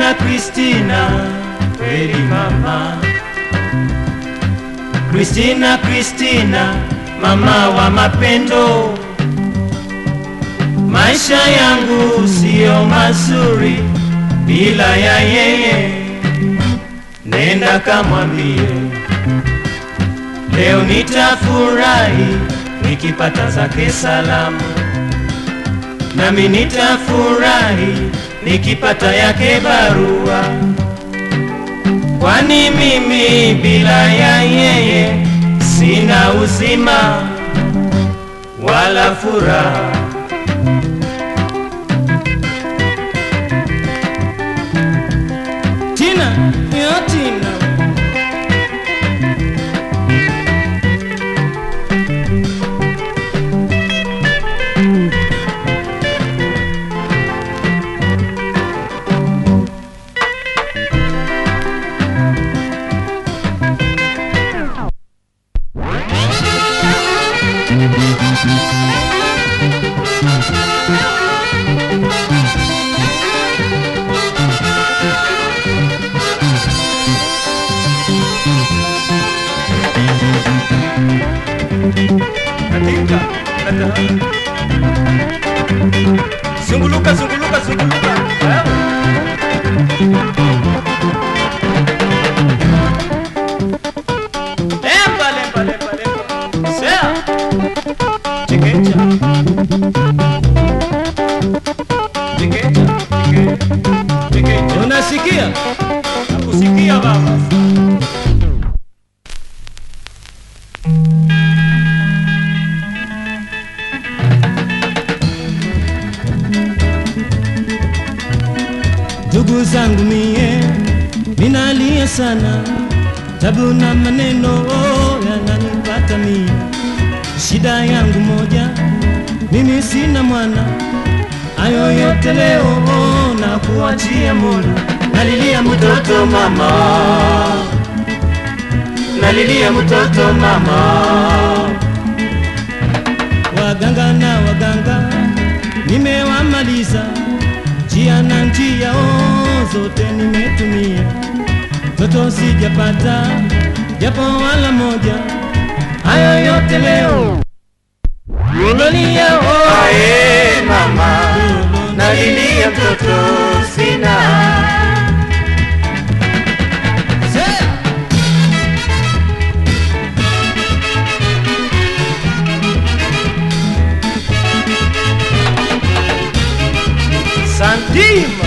Kristina, Kristina, kweli mama. Kristina, Kristina, mama wa mapendo. Maisha yangu siyo mazuri bila ya yeye, nenda kamwambie leo nitafurahi nikipata zake salamu, nami nitafurahi nikipata yake barua, kwani mimi bila ya yeye sina uzima wala furaha. Tina, yo Tina. Katika katika Zunguluka zunguluka zunguluka Lemba lemba lemba lemba Sea Chekecha Chekecha Chekecha Chekecha Unasikia? Nakusikia baba Ndugu zangu mie, minalia sana, tabu na maneno yananipata mie. Shida yangu moja, mimi sina mwana, hayo yote leo na kuachia Mola. Nalilia mtoto mama, nalilia mtoto mama. Waganga na waganga nimewamaliza njia na njia oh, zote nimetumia, toto sijapata japo wala moja. Hayo yote leo nalia oh, Ae mama, nalilia mtoto sina. Se- Santima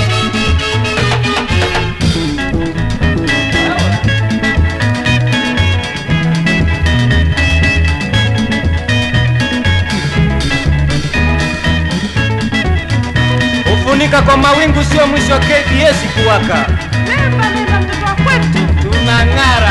Kufunika kwa mawingu sio mwisho wa KBS kuwaka. Lemba lemba mtoto wa kwetu. Tunang'ara